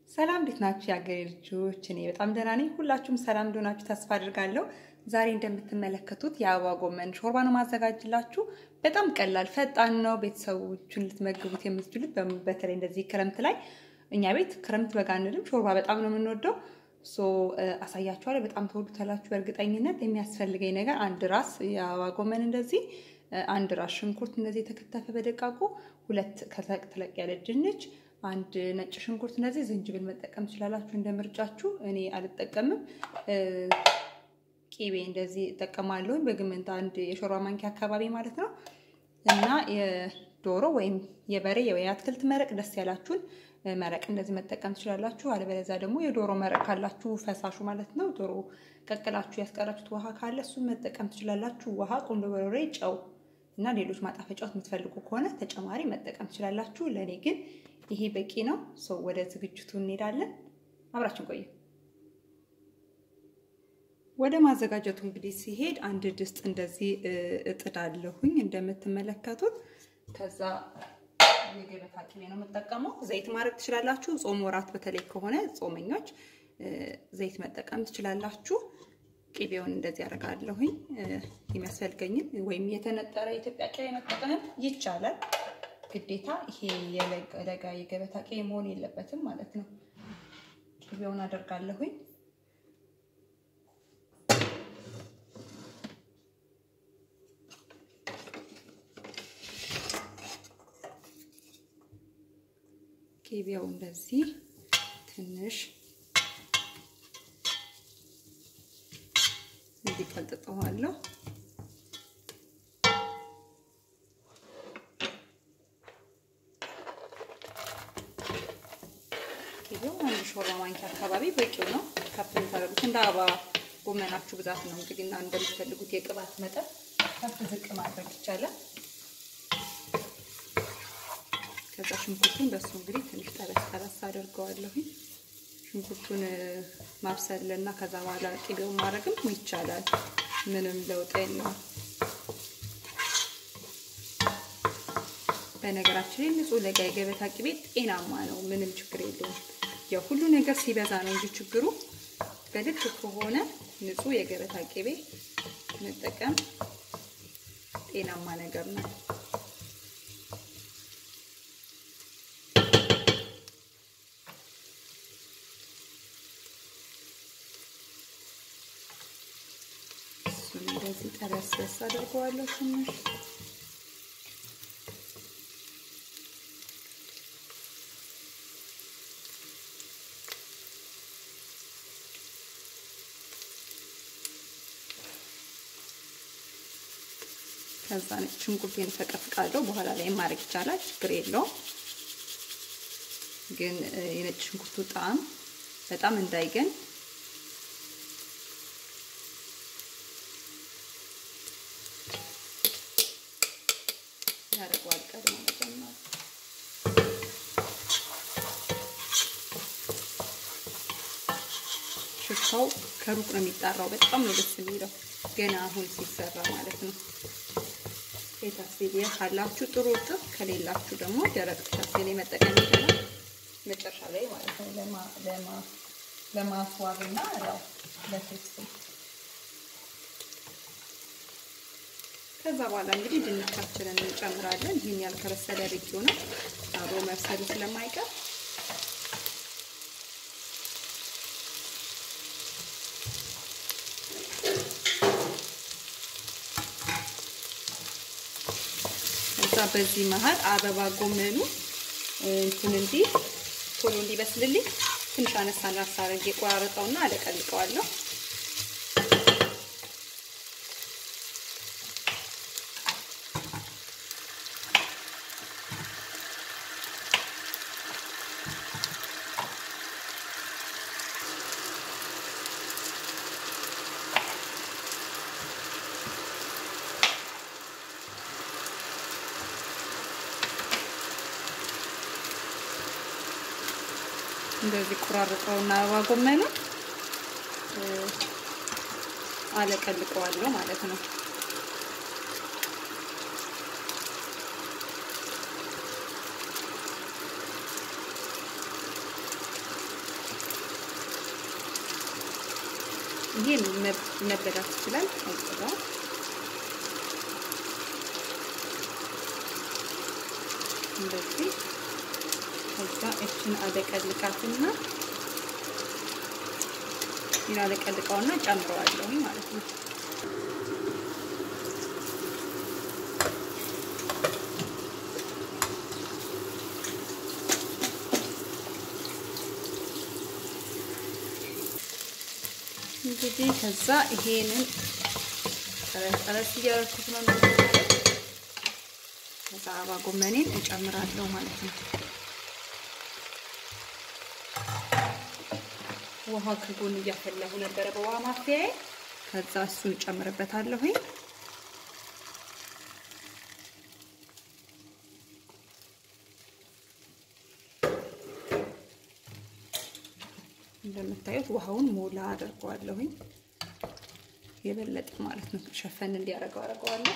ሰላም እንዴት ናችሁ የአገሬ ልጆች? እኔ በጣም ደህና ነኝ። ሁላችሁም ሰላም እንደሆናችሁ ተስፋ አድርጋለሁ። ዛሬ እንደምትመለከቱት የአበባ ጎመን ሾርባ ነው ማዘጋጅላችሁ። በጣም ቀላል ፈጣን ነው። ቤተሰቦቹን ልትመግቡት የምትችሉት በተለይ እንደዚህ ክረምት ላይ እኛ ቤት ክረምት በጋ አንልም፣ ሾርባ በጣም ነው የምንወደው። ሶ አሳያችኋለሁ። በጣም ተወዱታላችሁ በእርግጠኝነት። የሚያስፈልገኝ ነገር አንድ ራስ የአበባ ጎመን እንደዚህ፣ አንድ ራስ ሽንኩርት እንደዚህ የተከተፈ በደቃቁ፣ ሁለት ተለቅ ተለቅ ያለ ድንች አንድ ነጭ ሽንኩርት እንደዚህ፣ ዝንጅብል መጠቀም ትችላላችሁ እንደ ምርጫችሁ። እኔ አልጠቀምም። ቂቤ እንደዚህ እጠቀማለሁኝ በግምት አንድ የሾርባ ማንኪያ አካባቢ ማለት ነው። እና የዶሮ ወይም የበሬ ወይ አትክልት መረቅ ደስ ያላችሁን መረቅ እንደዚህ መጠቀም ትችላላችሁ። አለበለዚያ ደግሞ የዶሮ መረቅ ካላችሁ ፈሳሹ ማለት ነው። ዶሮ ቀቅላችሁ ያስቀራችሁት ውሃ ካለ እሱን መጠቀም ትችላላችሁ። ውሃ፣ ቁንዶ በርበሬ፣ ጨው እና ሌሎች ማጣፈጫዎች የምትፈልጉ ከሆነ ተጨማሪ መጠቀም ትችላላችሁ። ለእኔ ግን ይሄ በቂ ነው። ሰው ወደ ዝግጅቱ እንሄዳለን። አብራችን ቆዩ። ወደ ማዘጋጀቱ እንግዲህ ሲሄድ አንድ ድስት እንደዚህ እጥዳለሁኝ እንደምትመለከቱት። ከዛ የገበታ ቅቤ ነው የምጠቀመው። ዘይት ማድረግ ትችላላችሁ። ጾም ወራት በተለይ ከሆነ ጾመኞች ዘይት መጠቀም ትችላላችሁ። ቅቤውን እንደዚህ ያደርጋለሁኝ። የሚያስፈልገኝን ወይም የተነጠረ የኢትዮጵያ ቅቤ መጠቀምም ይቻላል። ግዴታ ይሄ የለጋ የገበታ ቅቤ መሆን የለበትም ማለት ነው። ቅቤውን አደርጋለሁኝ። ቅቤው እንደዚህ ትንሽ እንዲቀልጥጠዋለሁ። ቅቤው አንድ ሾርባ ማንኪያ አካባቢ በቂው ነው። ከፍ የምታደርጉት እንደ አበባ ጎመናችሁ ብዛት ነው እንግዲህ እና እንደምትፈልጉት የቅባት መጠን ከፍ ዝቅ ማድረግ ይቻላል። ከዛ ሽንኩርቱን በሱ እንግዲህ ትንሽ ጠበስ ጠበስ አድርገዋለሁኝ። ሽንኩርቱን ማብሰል እና ከዛ በኋላ ቅቤውን ማድረግም ይቻላል። ምንም ለውጥ የለውም። በነገራችን ላይ ንጹህ ለጋ የገበታ ቅቤ ጤናማ ነው። ምንም ችግር የለውም። ያው ሁሉ ነገር ሲበዛ ነው እንጂ ችግሩ በልክ ከሆነ ንጹህ የገበታ ቅቤ መጠቀም ጤናማ ነገር ነው። እንደዚህ ጠበስ በስ አድርገዋለሁ ትንሽ ከዛ ነጭ ሽንኩርቴን ፈቀፍቃለሁ። በኋላ ላይ ማድረግ ይቻላል፣ ችግር የለውም። ግን የነጭ ሽንኩርቱ ጣዕም በጣም እንዳይገን ያደርገዋል። ቀድሞ መጀመር ሽታው ከሩቅ ነው የሚጣራው። በጣም ነው ደስ የሚለው ገና አሁን ሲሰራ ማለት ነው። የታክሲሊያ ካላችሁ ጥሩ እጥፍ፣ ከሌላችሁ ደግሞ ደረቅ ታክሲሊ መጠቀም ይችላል። መጨረሻ ላይ ማለት ነው ለማስዋብ እና ያው ለቴስት ከዛ በኋላ እንግዲህ ድንቻችንን እንጨምራለን። ይህን ያልከበሰለ ርቂው ነው አብሮ መብሰሉ ስለማይቀር ከዛ በዚህ መሀል አበባ ጎመኑ እንትን እንዲህ ቶሎ እንዲበስልልኝ ትንሽ አነሳ አነሳ አድርጌ ቆራረጠውና አለቀልቀዋለሁ። እንደዚህ ቆራርጠውና አበባ ጎመኑ አለቀልቀዋለሁ ማለት ነው። ይሄ መበላት ይችላል። አይበላ እንደዚህ ከዛ እችን አለቀልቃትና ይህን አለቀልቃውና ጨምረዋለሁ ማለት ነው። እንግዲህ ከዛ ይሄንን ጠረስ ጠረስ እያደረኩት ነው ማለት ከዛ አበባ ጎመኔን እጨምራለሁ ማለት ነው። ውሃ ከጎን እያፈላሁ ነበረ በውሃ ማፍያዬ። ከዛ እሱን እጨምርበታለሁ። እንደምታዩት ውሃውን ሞላ አድርገዋለሁኝ የበለጠ ማለት ነው። ሸፈን እንዲያደርገው አደርገዋለሁ።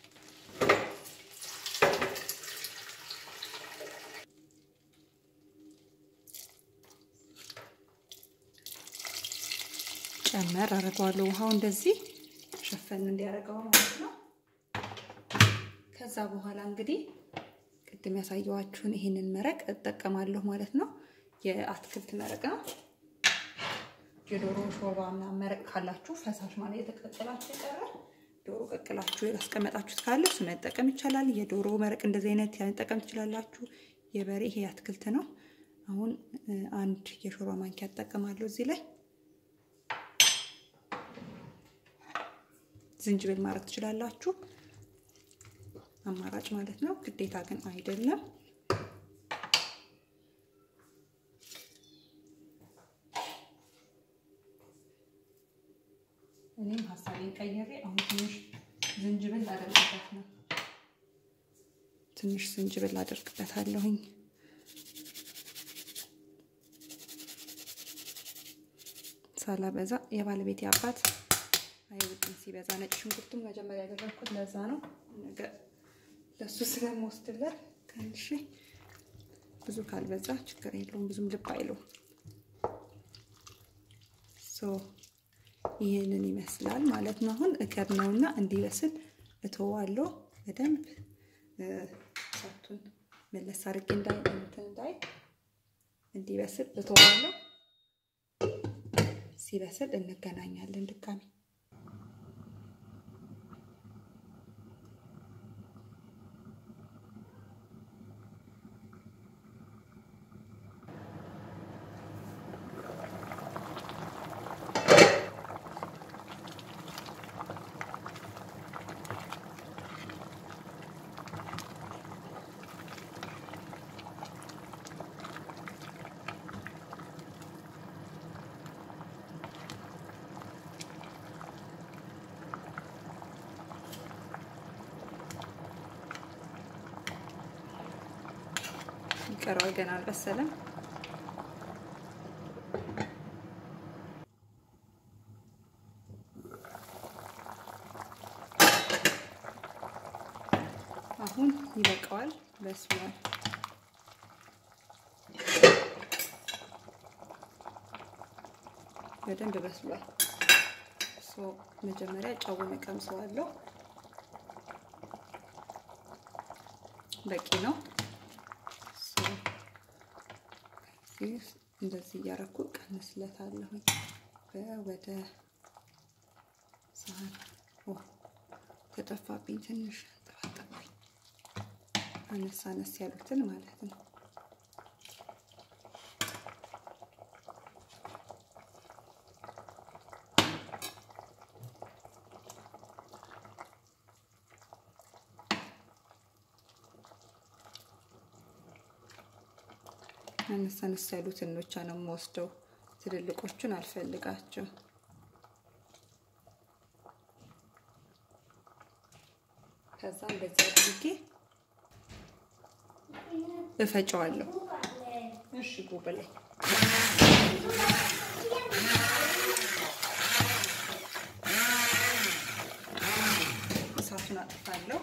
ጨመር አደርገዋለሁ። ውሃው እንደዚህ ሸፈን እንዲያደርገው ማለት ነው። ከዛ በኋላ እንግዲህ ቅድም ያሳየኋችሁን ይሄንን መረቅ እጠቀማለሁ ማለት ነው። የአትክልት መረቅ ነው። የዶሮ ሾርባ ምናምን መረቅ ካላችሁ ፈሳሽ ማለት የተቀቀላችሁ የቀረ ዶሮ ቀቅላችሁ ያስቀመጣችሁት ካለ እሱ መጠቀም ይቻላል። የዶሮ መረቅ እንደዚህ አይነት መጠቀም ትችላላችሁ። የበሬ ይሄ አትክልት ነው። አሁን አንድ የሾርባ ማንኪያ እጠቀማለሁ እዚህ ላይ ዝንጅብል ማድረግ ትችላላችሁ። አማራጭ ማለት ነው። ግዴታ ግን አይደለም። እኔም ሀሳቤን ቀይሬ አሁን ትንሽ ዝንጅብል ላደርግበት ነው። ትንሽ ዝንጅብል ላደርግበታለሁኝ። ሳላበዛ የባለቤቴ አባት አይወድም ሲበዛ። ነጭ ሽንኩርቱም መጀመሪያ ያደረግኩት ለዛ ነው። ነገ ለሱ ስለምወስድለት ትንሽ ብዙ ካልበዛ ችግር የለውም። ብዙም ልብ አይለውም። ይህንን ይመስላል ማለት ነው። አሁን እከድነውና እንዲበስል እተዋለሁ። በደንብ እሳቱን መለስ አድርጌ እንዳይ እንትን እንዳይ እንዲበስል እተዋለሁ። ሲበስል እንገናኛለን ድጋሚ። ይቀረዋል፣ ገና አልበሰለም። አሁን ይበቃዋል፣ በስሏል። በደንብ በስሏል። መጀመሪያ ጨውን እቀምሰዋለሁ። በቂ ነው። እንደዚህ እያረኩ ቀንስለታለሁ። ወደ ሳህን ተጠፋብኝ፣ ትንሽ ጠፋጠፋኝ። አነስ አነስ ያሉትን ማለት ነው። አነስ አነስ ያሉትን ብቻ ነው የምወስደው። ትልልቆቹን አልፈልጋቸው። ከዛ እንደዚህ አድርጌ እፈጨዋለሁ። እሺ ጉብላይ እሳቱን አጥፋለሁ።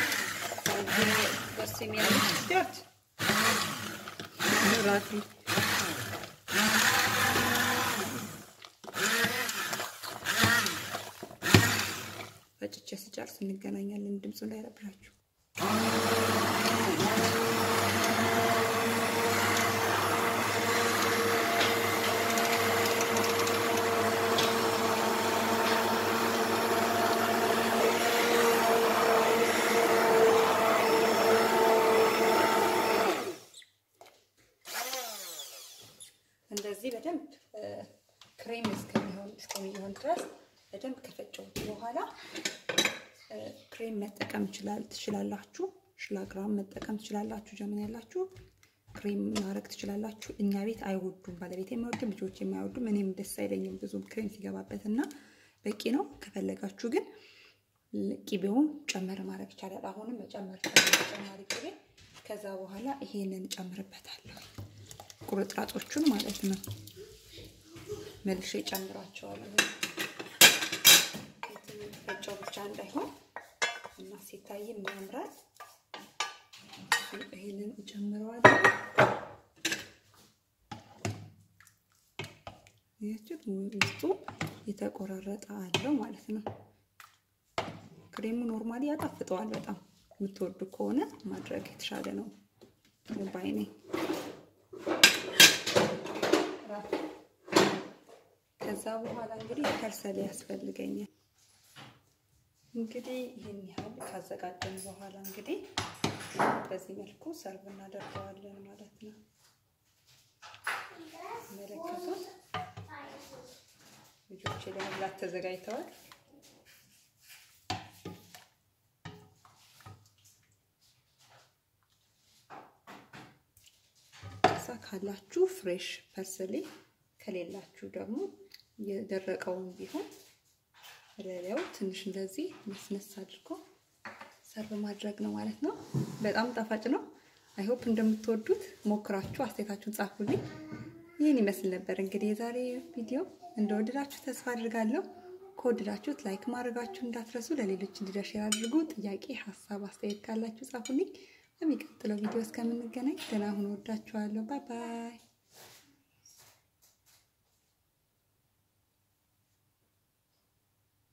ደስ የሚያምር ራት ፈጭቼ ስጨርስ እንገናኛለን። ድምፁ እንዳይረብሻችሁ። እንደዚህ በደንብ ክሬም እስከሚሆን እስከሚሆን ድረስ በደንብ ከፈጨሁት በኋላ ክሬም መጠቀም ትችላላችሁ። ሽላግራም መጠቀም ትችላላችሁ። ጀምን ያላችሁ ክሬም ማድረግ ትችላላችሁ። እኛ ቤት አይወዱም፣ ባለቤት የማይወድም፣ ልጆች የማይወዱም፣ እኔም ደስ አይለኝም ብዙም ክሬም ሲገባበት እና በቂ ነው። ከፈለጋችሁ ግን ቂቤውን ጨመር ማድረግ ይቻላል። አሁንም መጨመር ተጨማሪ ቂቤ። ከዛ በኋላ ይሄንን ጨምርበታለሁ ቁርጥራጮቹን ማለት ነው። መልሼ ጨምራቸዋለሁ። ፈጫው ብቻ እንዳይሆን እና ሲታይም ያምራል። ይሄንን እጨምረዋለሁ። ያችሁት ውስጡ የተቆራረጠ አለው ማለት ነው። ክሬሙ ኖርማሊ ያጣፍጠዋል በጣም የምትወዱ ከሆነ ማድረግ የተሻለ ነው ባይ ነኝ። ከዛ በኋላ እንግዲህ ከርሰል ያስፈልገኛል። እንግዲህ ይህን ያህል ካዘጋጀን በኋላ እንግዲህ በዚህ መልኩ ሰርቭ እናደርገዋለን ማለት ነው። መለከቱት ልጆቼ ለመብላት ተዘጋጅተዋል። ከዛ ካላችሁ ፍሬሽ ፐርስሊ ከሌላችሁ ደግሞ የደረቀውን ቢሆን ለሌላው ትንሽ እንደዚህ መስነስ አድርጎ ሰርቭ ማድረግ ነው ማለት ነው። በጣም ጣፋጭ ነው። አይሆፕ እንደምትወዱት ሞክራችሁ አስተያየታችሁን ጻፉልኝ። ይህን ይመስል ነበር እንግዲህ የዛሬ ቪዲዮ። እንደወደዳችሁ ተስፋ አድርጋለሁ። ከወደዳችሁት ላይክ ማድረጋችሁ እንዳትረሱ፣ ለሌሎች እንዲደርስ አድርጉ። ጥያቄ፣ ሀሳብ፣ አስተያየት ካላችሁ ጻፉልኝ። በሚቀጥለው ቪዲዮ እስከምንገናኝ ደህና ሁኑ። ወዳችኋለሁ። ባይ ባይ